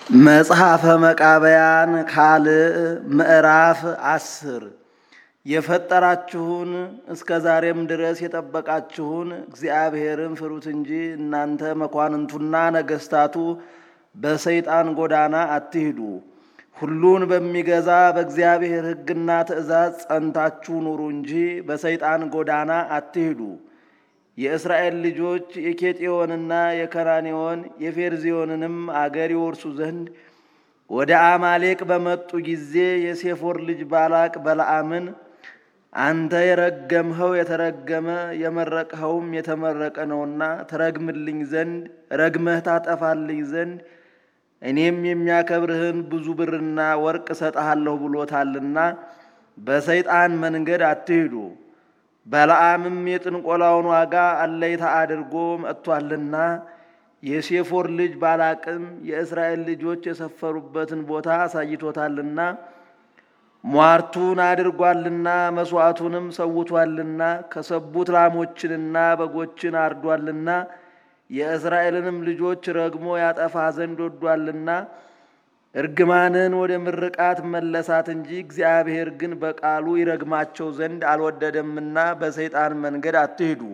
መጽሐፈ መቃብያን ካልዕ ምዕራፍ አስር የፈጠራችሁን እስከ ዛሬም ድረስ የጠበቃችሁን እግዚአብሔርን ፍሩት እንጂ እናንተ መኳንንቱና ነገሥታቱ በሰይጣን ጎዳና አትሂዱ። ሁሉን በሚገዛ በእግዚአብሔር ሕግና ትእዛዝ ጸንታችሁ ኑሩ እንጂ በሰይጣን ጎዳና አትሂዱ። የእስራኤል ልጆች የኬጤዮንና የከናኔዎን የፌርዚዮንንም አገር ይወርሱ ዘንድ ወደ አማሌቅ በመጡ ጊዜ የሴፎር ልጅ ባላቅ በለዓምን አንተ የረገምኸው የተረገመ የመረቅኸውም የተመረቀ ነውና ትረግምልኝ ዘንድ ረግመህ ታጠፋልኝ ዘንድ እኔም የሚያከብርህን ብዙ ብርና ወርቅ እሰጥሃለሁ ብሎታልና በሰይጣን መንገድ አትሂዱ። በለዓምም የጥንቆላውን ዋጋ አለይታ አድርጎ መጥቷልና የሴፎር ልጅ ባላቅም የእስራኤል ልጆች የሰፈሩበትን ቦታ አሳይቶታልና ሟርቱን አድርጓልና መሥዋዕቱንም ሰውቷልና ከሰቡት ላሞችንና በጎችን አርዷልና የእስራኤልንም ልጆች ረግሞ ያጠፋ ዘንድ ወዷልና እርግማንን ወደ ምርቃት መለሳት እንጂ እግዚአብሔር ግን በቃሉ ይረግማቸው ዘንድ አልወደደምና በሰይጣን መንገድ አትሂዱ።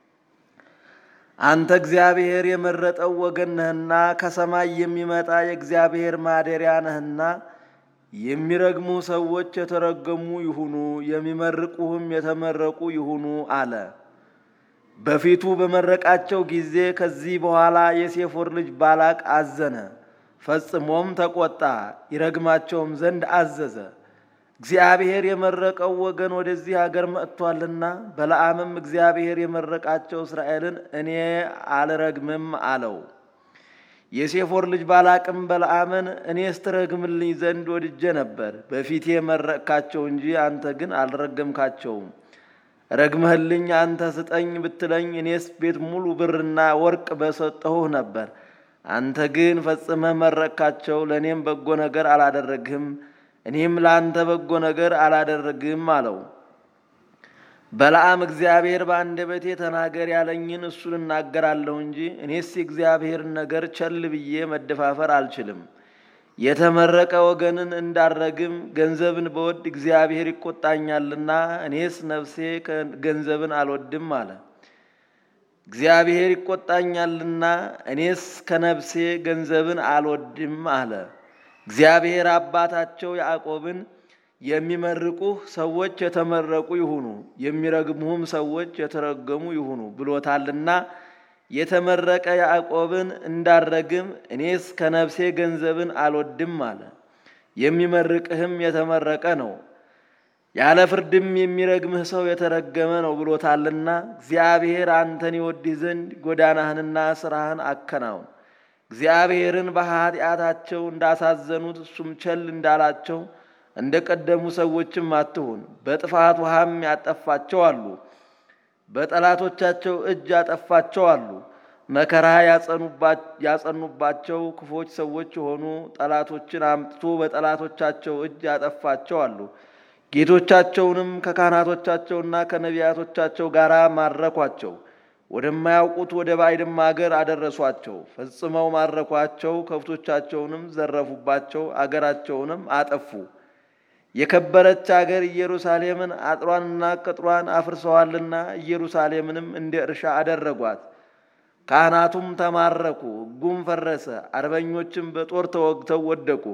አንተ እግዚአብሔር የመረጠው ወገን ነህና ከሰማይ የሚመጣ የእግዚአብሔር ማደሪያ ነህና የሚረግሙ ሰዎች የተረገሙ ይሁኑ፣ የሚመርቁህም የተመረቁ ይሁኑ አለ። በፊቱ በመረቃቸው ጊዜ ከዚህ በኋላ የሴፎር ልጅ ባላቅ አዘነ፣ ፈጽሞም ተቆጣ፣ ይረግማቸውም ዘንድ አዘዘ። እግዚአብሔር የመረቀው ወገን ወደዚህ አገር መጥቷልና፣ በለዓምም እግዚአብሔር የመረቃቸው እስራኤልን እኔ አልረግምም አለው። የሴፎር ልጅ ባላቅም በለዓምን እኔስ ትረግምልኝ ዘንድ ወድጄ ነበር፣ በፊቴ መረቅካቸው እንጂ አንተ ግን አልረገምካቸውም። ረግመህልኝ አንተ ስጠኝ ብትለኝ እኔስ ቤት ሙሉ ብርና ወርቅ በሰጠሁህ ነበር። አንተ ግን ፈጽመህ መረቅካቸው፣ ለእኔም በጎ ነገር አላደረግህም፣ እኔም ለአንተ በጎ ነገር አላደረግህም አለው። በለዓም እግዚአብሔር በአንደበቴ ተናገር ያለኝን እሱን እናገራለሁ እንጂ እኔስ የእግዚአብሔርን ነገር ቸል ብዬ መደፋፈር አልችልም። የተመረቀ ወገንን እንዳረግም ገንዘብን በወድ እግዚአብሔር ይቆጣኛልና እኔስ ነፍሴ ገንዘብን አልወድም አለ። እግዚአብሔር ይቆጣኛልና እኔስ ከነፍሴ ገንዘብን አልወድም አለ። እግዚአብሔር አባታቸው ያዕቆብን የሚመርቁህ ሰዎች የተመረቁ ይሁኑ፣ የሚረግሙህም ሰዎች የተረገሙ ይሁኑ ብሎታልና የተመረቀ ያዕቆብን እንዳረግም እኔስ ከነፍሴ ገንዘብን አልወድም አለ። የሚመርቅህም የተመረቀ ነው፣ ያለ ፍርድም የሚረግምህ ሰው የተረገመ ነው ብሎታልና እግዚአብሔር አንተን ይወድህ ዘንድ ጎዳናህንና ስራህን አከናውን። እግዚአብሔርን በኃጢአታቸው እንዳሳዘኑት እሱም ቸል እንዳላቸው እንደ ቀደሙ ሰዎችም አትሁን። በጥፋት ውሃም ያጠፋቸው አሉ፣ በጠላቶቻቸው እጅ ያጠፋቸው አሉ። መከራ ያጸኑባቸው ክፎች ሰዎች የሆኑ ጠላቶችን አምጥቶ በጠላቶቻቸው እጅ ያጠፋቸው አሉ። ጌቶቻቸውንም ከካህናቶቻቸውና ከነቢያቶቻቸው ጋር ማረኳቸው። ወደማያውቁት ወደ ባዕድም አገር አደረሷቸው። ፈጽመው ማረኳቸው። ከብቶቻቸውንም ዘረፉባቸው፣ አገራቸውንም አጠፉ። የከበረች አገር ኢየሩሳሌምን አጥሯንና ቅጥሯን አፍርሰዋልና ኢየሩሳሌምንም እንደ እርሻ አደረጓት። ካህናቱም ተማረኩ፣ ሕጉም ፈረሰ። አርበኞችም በጦር ተወግተው ወደቁ።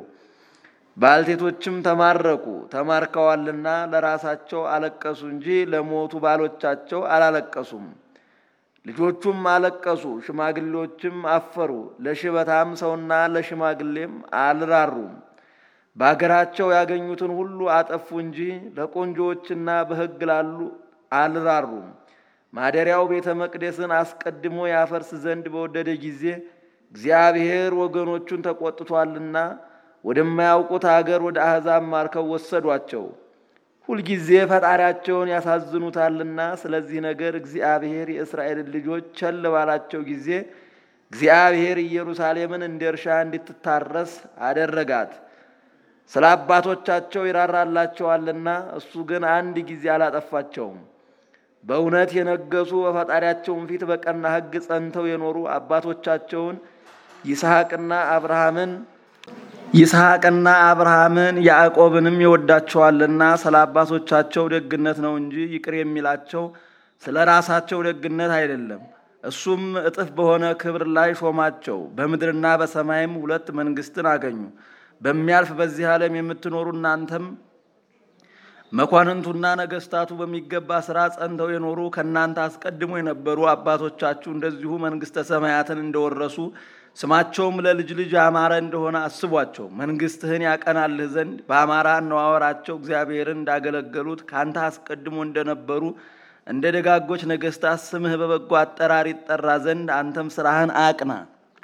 ባልቴቶችም ተማረኩ፣ ተማርከዋልና ለራሳቸው አለቀሱ እንጂ ለሞቱ ባሎቻቸው አላለቀሱም። ልጆቹም አለቀሱ፣ ሽማግሌዎችም አፈሩ። ለሽበታም ሰውና ለሽማግሌም አልራሩም። በአገራቸው ያገኙትን ሁሉ አጠፉ እንጂ ለቆንጆዎችና በሕግ ላሉ አልራሩም። ማደሪያው ቤተ መቅደስን አስቀድሞ ያፈርስ ዘንድ በወደደ ጊዜ እግዚአብሔር ወገኖቹን ተቆጥቷልና ወደማያውቁት አገር ወደ አሕዛብ ማርከው ወሰዷቸው። ሁልጊዜ ፈጣሪያቸውን ያሳዝኑታልና ስለዚህ ነገር እግዚአብሔር የእስራኤልን ልጆች ቸል ባላቸው ጊዜ እግዚአብሔር ኢየሩሳሌምን እንደ እርሻ እንድትታረስ አደረጋት። ስለ አባቶቻቸው ይራራላቸዋልና እሱ ግን አንድ ጊዜ አላጠፋቸውም። በእውነት የነገሱ በፈጣሪያቸውን ፊት በቀና ሕግ ጸንተው የኖሩ አባቶቻቸውን ይስሐቅና አብርሃምን ይስሐቅና አብርሃምን ያዕቆብንም ይወዳቸዋልና ስለ አባቶቻቸው ደግነት ነው እንጂ ይቅር የሚላቸው ስለ ራሳቸው ደግነት አይደለም። እሱም እጥፍ በሆነ ክብር ላይ ሾማቸው። በምድርና በሰማይም ሁለት መንግስትን አገኙ። በሚያልፍ በዚህ ዓለም የምትኖሩ እናንተም መኳንንቱና ነገስታቱ በሚገባ ስራ ጸንተው የኖሩ ከእናንተ አስቀድሞ የነበሩ አባቶቻችሁ እንደዚሁ መንግስተ ሰማያትን እንደወረሱ ስማቸውም ለልጅ ልጅ ያማረ እንደሆነ አስቧቸው። መንግስትህን ያቀናልህ ዘንድ በአማራ አነዋወራቸው እግዚአብሔርን እንዳገለገሉት ከአንተ አስቀድሞ እንደነበሩ እንደ ደጋጎች ነገስታት ስምህ በበጎ አጠራር ይጠራ ዘንድ አንተም ስራህን አቅና።